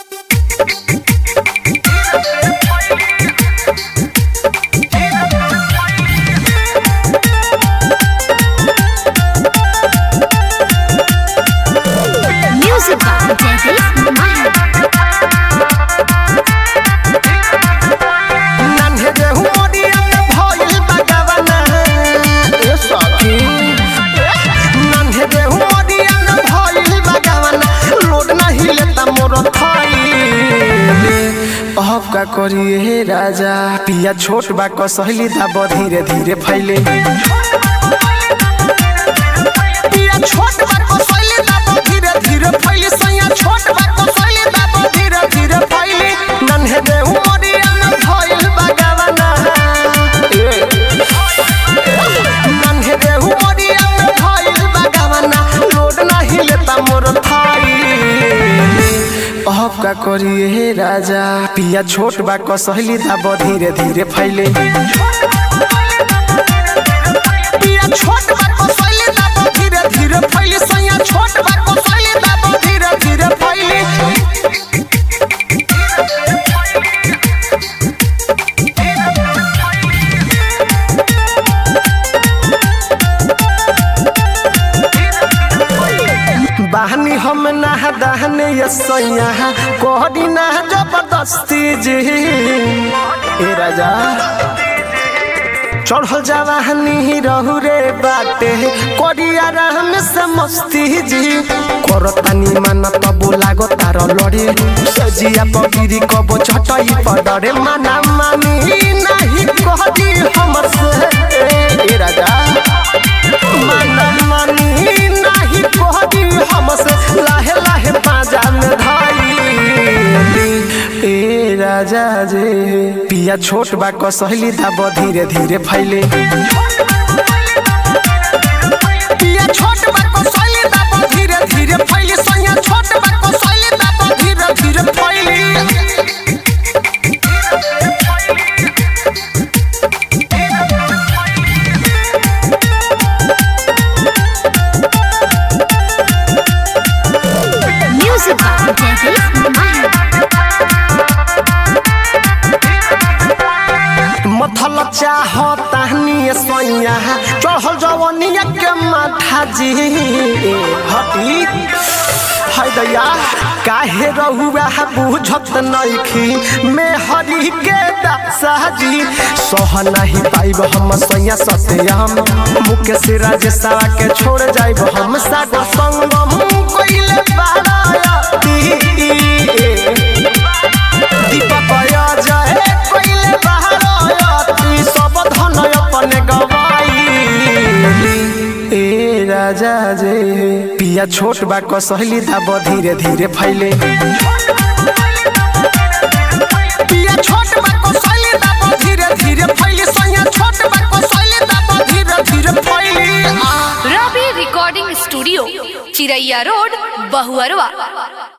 Music by Jaideep Mahal. नन्हे देहु मोरिया में भइल बगवना ए सखी नन्हे देहु मोरिया में भइल बगवना लोड नहीं लेता मोर थाई अब का करिए हे राजा पिया छोट बा कसहली दाब धीरे धीरे फैले पिया छोट बा कसहली दाब धीरे धीरे फैले सैया छोट बा कसहली दाब धीरे धीरे फैले नन्हे देहु मोरिया में भइल बगवना नन्हे देहु मोरिया में भइल बगवना लोड नहीं लेता मोर थाई अब का करिए हे राजा पिया छोट बा कसहली दाब धीरे धीरे फैले पिया छोट बा कसहली दाब धीरे धीरे फैले सैया छोट बा कसहली दाब धीरे धीरे फैले बहनी हम ना दहने ये सैया कोहरी ना जबरदस्ती जी ए राजा चढ़ल जवाहनी रहू रे बाटे करिया राम से मस्ती जी करतानी माना तबो लागो तार लड़े सजिया पगिरी कबो छटई पडरे माना मानी नहीं कहदी हमसे ए राजा माना मानी नहीं कहदी हमसे लाहे लाहे पाजा में धाई ए राजा जे पिया छोट बा कसहली दाब धीरे धीरे फैले पिया छोट बा कसहली दाब धीरे धीरे फैले सैया छोट बा कसहली दाब धीरे धीरे फैले Music by Jaideep Mahal. मथल चाह ताहनी सैया चढ़ल जवनिया के माथा जी हटी है दैया काहे रहुआ बुझत नइखी में हरी के दासा जी सह नहीं पाइब हम सैया सत्यम मुके से राजेशवा के छोड़ जाइब हम सागर संगम कइले बारायती दीपक जय कइले बहारती सब धन अपने गवाई ए राजा जे पिया छोट बा कसहली दाब धीरे धीरे फैले पिया छोट बा कसहली दाब धीरे धीरे फैले सैया छोट बा कसहली दाब धीरे धीरे फैले आ Ravi recording studio Chiraiya road Bahuarwa